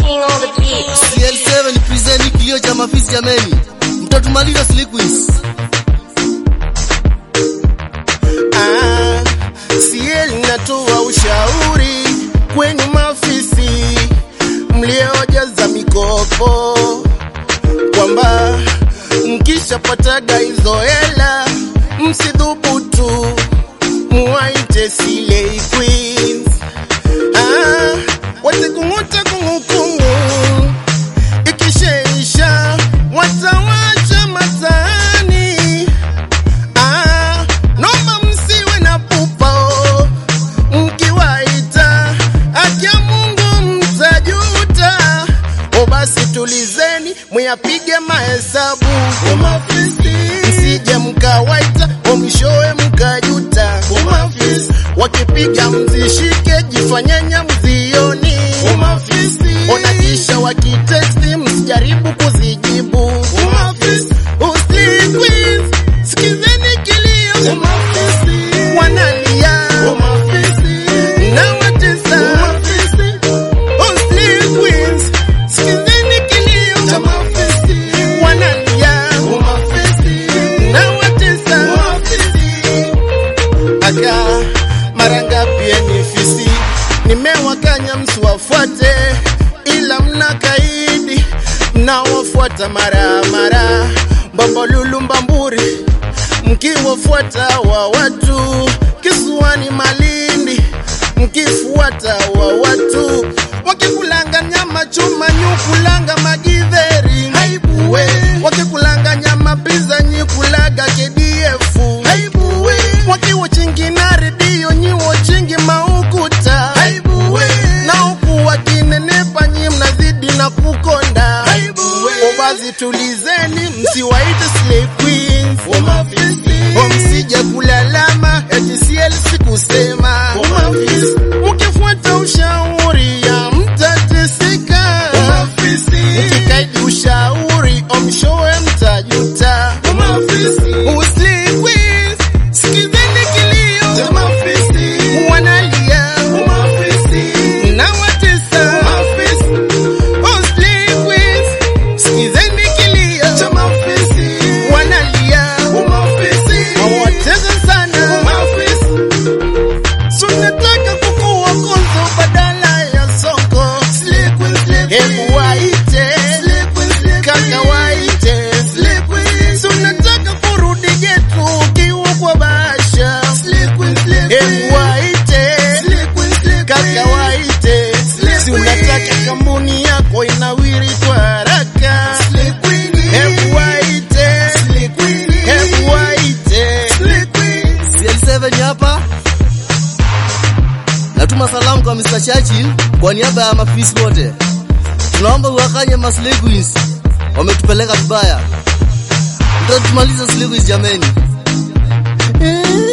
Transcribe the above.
king on the beat. CL7 present kilio cha mafisi jameni, mtatumaliza sliquis. Ah, CL natoa ushauri kwenu mafisi mliojaza mikopo kwamba mkishapataga hizo hela msidhubutu muwaite Silei Queens. Ah, watakung'uta kung'ukungu ikishaisha watawacha mataani. Ah, naomba msiwe na pupa oh, mkiwaita akia Mungu mtajuta. O basi tulizeni muyapige mahesabu o mafisi, msije mkawaita o mwishowe mkajuta o mafisi. Wakipiga mzishike, jifanyenya mzioni o mafisi. Ona kisha wakitesti, msijaribu kuzijibu o mafisi. Usiquiz, sikizeni kilio o mafisi, wanalia o mafisi, na watesa o mafisi. Usiquiz, sikizeni kilio cha mafisi, wanalia o mafisi, na watesa o mafisi aka mara ngapi ni fisi nimewakanya msiwafuate ila mna kaidi mnawafuata mara mara mbambolulu mbamburi mkiwafuata wa watu kisuani malindi mkifuata wa watu wakikulanga nyama chuma nyukulanga magidheri haibuwe wakikulanga nyama pizza nyikulaga KDF haibuwe wakiwa chingi na redio nyiwo chingi maukuta haibuwe na huku wakinenepa nyi mnazidi na kukonda haibuwe obazi tulizeni msiwaite slay queens o msije kulalama eti CL sikusema mkifuata ushauri ya mtateseka mkikaidi ushauri omshowe mtajuta Usiquiz, sikizeni kilio wanalia na watesa Usiquiz, sikizeni kilio wanalia wawatesa sana sunataka kukuwa konzo badala ya soko hebu waite kaka waite sunataka kurudi getu ukiwa kwa basha hebu waite kaka waite si unataka kampuni yako inawiri kwa haraka hebu waite hebu waite CL7 hapa. Natuma salamu kwa Mr. Churchill kwa niaba ya mafisi wote. Tunaomba uwakanye masliquis. Wametupeleka vibaya. Mtatumaliza sliquis jameni.